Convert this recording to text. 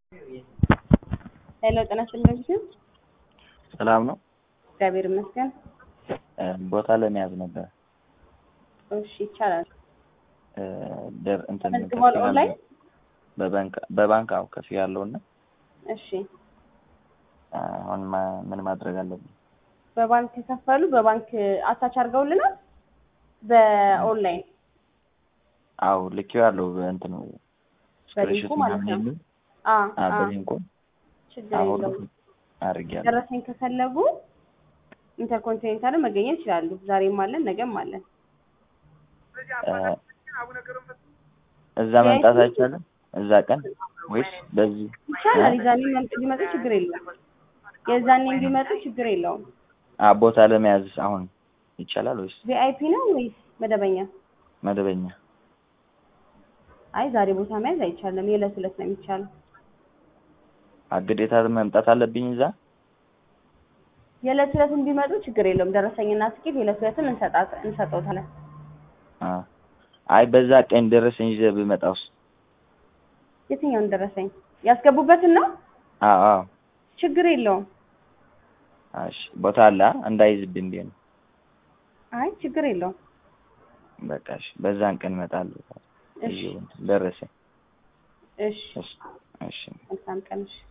ሄሎ ጤና ይስጥልኝ። ሰላም ነው። እግዚአብሔር ይመስገን። ቦታ ለመያዝ ነበር። እሺ ይቻላል። ደር እንትን ተመዝግቧል ከፍ ኦንላይን? በባንክ በባንክ አው ከፍ ያለው እና እሺ አሁን ማ- ምን ማድረግ አለብኝ? በባንክ የከፈሉ በባንክ አታች አድርገውልናል። በኦንላይን አው ልኬው ያለው እንትን በሊንኩ ማለት ነው። የሚል አ አ አ በሊንኩ ችግር አሁን የለውም። አድርጌያለሁ። ደረሰኝ ከፈለጉ ኢንተርኮንቲኔንታልን መገኘት ይችላሉ። ዛሬም አለን፣ ነገም አለን። እ፣ እዛ መምጣት አይቻልም? እዛ ቀን ወይስ በዚህ ይቻላል። የዛኔ መምጥ ቢመጡ ችግር የለውም። የዛኔ ቢመጡ ችግር የለውም። አ ቦታ ለመያዝ አሁን ይቻላል ወይስ ቪአይፒ ነው ወይስ መደበኛ? መደበኛ? አይ ዛሬ ቦታ መያዝ አይቻልም። የዕለት ዕለት ነው የሚቻለው። አ ግዴታ መምጣት አለብኝ እዛ? የዕለት ዕለትን ቢመጡ ችግር የለውም። ደረሰኝና ትኬት የዕለት ዕለትን እንሰጣት እንሰጠውታለን። አ አይ በዛ ቀን ደረሰኝ ይዘህ ብመጣውስ? የትኛውን ደረሰኝ ያስገቡበትን ነው? አዎ አዎ። ችግር የለውም። እሺ ቦታ አለ አ? እንዳይዝብኝ ብዬ ነው። አይ ችግር የለውም። በቃ እሺ፣ በዛን ቀን እመጣለሁ። እሺ ይዤው እንትን ደረሰኝ። እሺ እሺ እሺ። መልካም ቀን እሺ